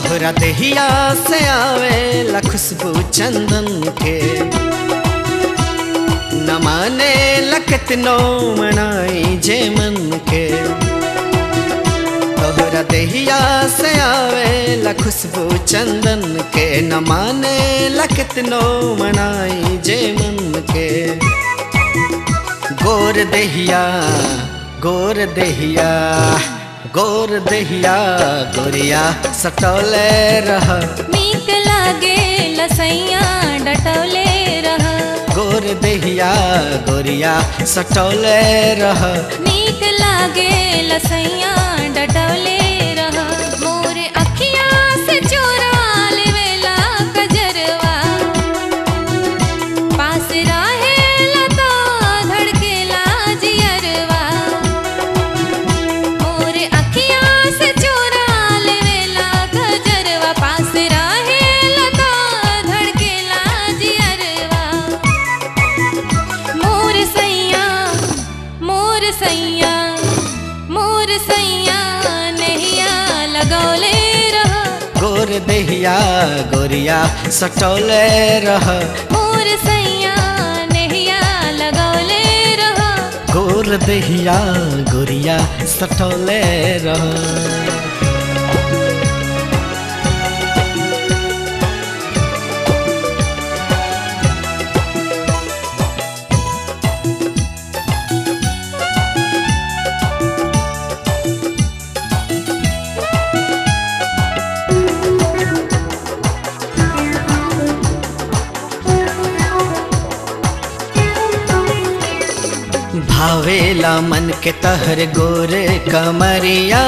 तोहरा देहिया से आवे खुशबू चंदन के न माने लखत नो मनाई जे मन के तोहरा देहिया से आवे खुशबू चंदन के न माने लखत नो मनाई जे मन के गोर देहिया गोर देहिया गोर देहिया गोरिया सटौले रह नीक लागे लसैया डटौले रह गोर देहिया गोरिया सटौले रह नीक लागे लसैया डटौले रह मोरे अखिया से चोरा लेवेला कजरवा पास रहेला तो धड़केला जियरवा मोरे अखिया से चोरा लेवेला कजरवा पास रहेला तो धड़केला जियरवा मोर सैया मोर सैया मोर सैया नैया लगौले रह गोर देहिया गोरिया सटौले रह मोर सैया नैया लगौले रह गोर देहिया गोरिया सटौले रह भावेला मन के तहर गोर कमरिया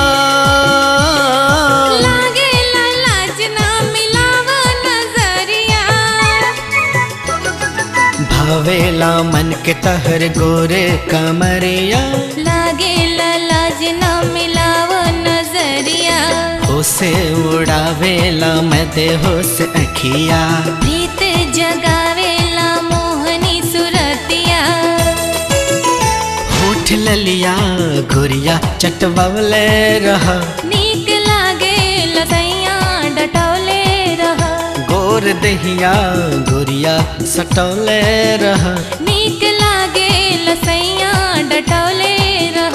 लागे लाज ना मिलाव नजरिया भावेला मन के तहर गोर कमरिया लागे लाज ना मिलाव नजरिया होसे उड़ावेला मैं दे होस अखिया प्रीत जगावेला मोहनी सुरतिया होठ ललिया गोरिया चटवले रह नीक लागे लसैया डटौले रह गोर दहिया गोरिया सटौले रह नीक लागे लसैया डटौले रह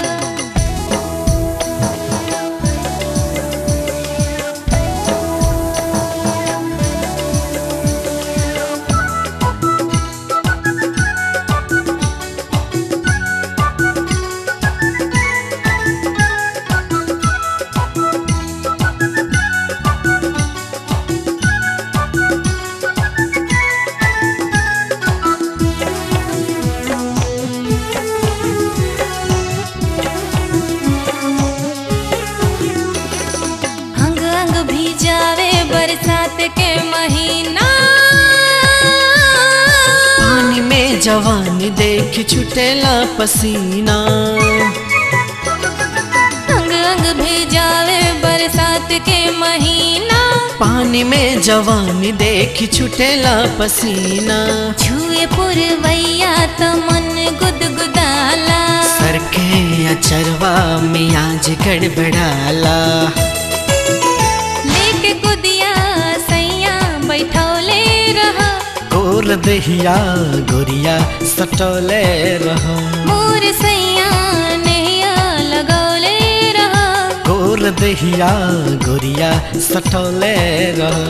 अंग अंग भीजावे बरसात के महीना पानी में जवानी देख छुटेला पसीना अंग अंग भीजावे बरसात के महीना पानी में जवानी देख छुटेला पसीना छुए पुरवैया त मन गुदगुदाला सर के अचरवा में आज गड़बड़ाला लेके कुदिया सैया बैठौले रह गोर दहिया गोरिया सटौले रह मोर सैया नैया लगौले रह गोर दहिया गोरिया सटौले रह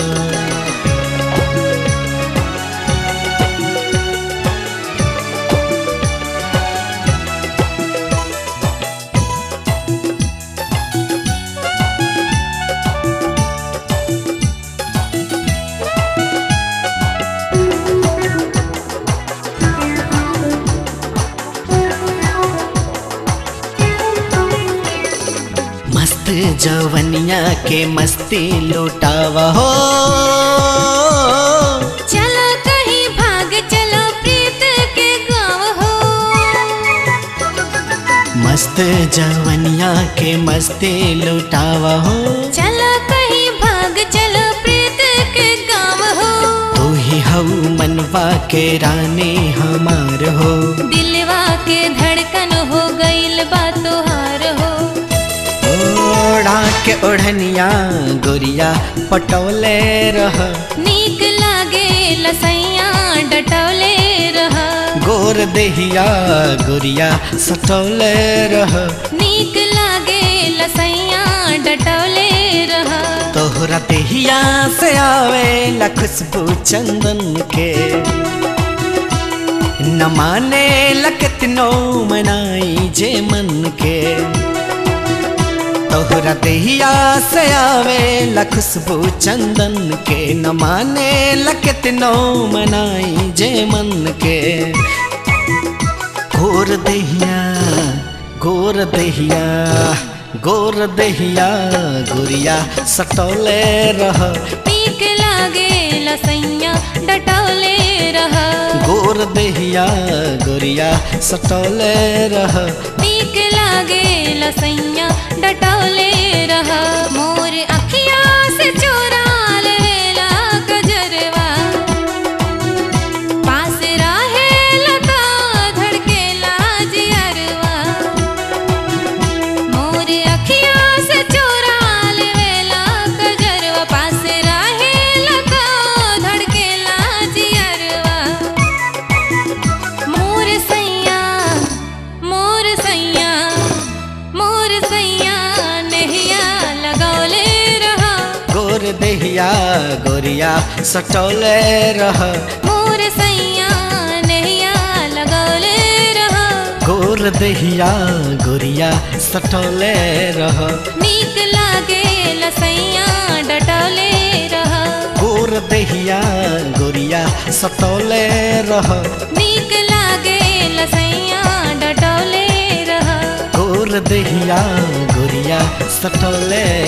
मस्त जवनिया के मस्ती लुटावा हो चलो कहीं भाग चलो प्रीत के गाँव हो मस्त जवनिया के मस्ती लुटावा हो चलो कहीं भाग चलो प्रीत के गाँव हो तू ही हऊ मनवा के रानी हमार हो दिलवा के धड़कन हो गईल बा तोहार हो ओढ़ा के ओढ़निया गोरिया पटौले रह नीक लागे लसैया डटौले रह गोर देहिया गोरिया सटौले रह नीक लागे लसैया डटौले रह तोहरा देहिया से आवे खुशबू चंदन के न माने लकतनो मनाई जे मन के तोहरा देहिया से आवे खुशबू चंदन के न माने लकतनो मनाई जे मन के गोर दहिया गोर दहिया गोर दहिया गुरिया सटौले रह नीक लागे लसैया डटौले रह गोर दहिया गुरिया सटौले रह नीक लागे लसैया डटौले रह मोर अखिया से चोरा लेला गजरवा पास रहे लता धड़केला जियरवा मोर अखिया से चोरा लेला गजरवा पास रहे लता धड़केला जियरवा मोर सैया मोर सैया मोर सैया नहिया लगौले रहा गोर दहिया गोरिया सटौले रह मोर सैया नहिया लगौले रहा गोर दहिया गोरिया सटौले रह नीक लागे लसैया डटौले रहा गोर दहिया गोरिया सटौले रह नीक लागे लसैया डटौले रहा गोर दहिया गोरिया सटौले